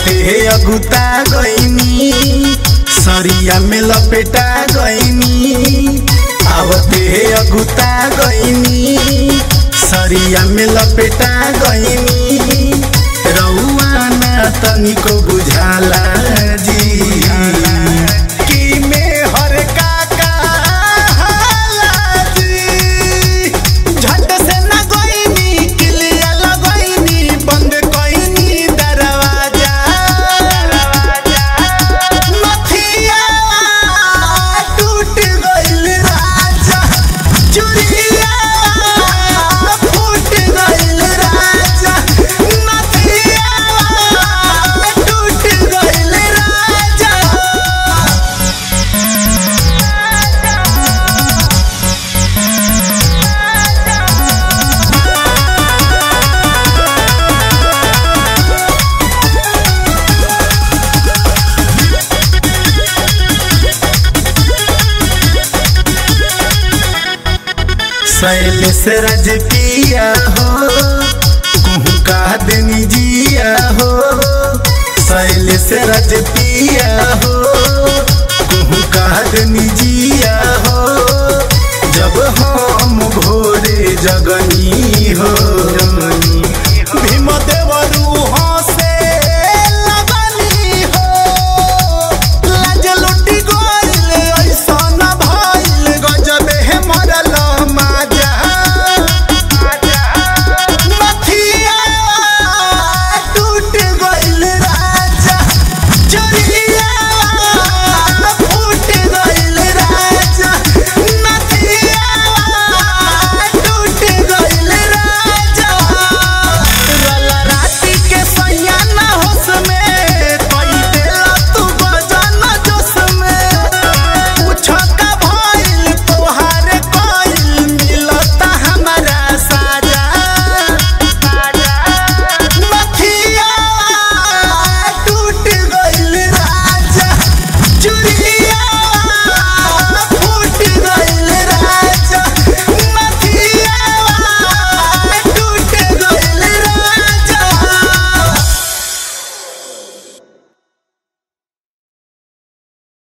आवते अगुता गईनी सरिया में लपेटा गईनी आवते अगुता गईनी सरिया में लपेटा गईनी रउआ ना तनिको बुझाला जी कि में हर का कहाला जी झट से ना गईनी किलिया लगईनी बंद कईनी दरवाजा नथिया टूट गइल राजा चुरिया फूट गइल राजा नथिया टूट गइल राजा शैलेश रज पिया हो कुहू का देनी जिया हो शैलेश रज पिया हो कुहू का देनी जिया हो जब हम भोरे जगनी हो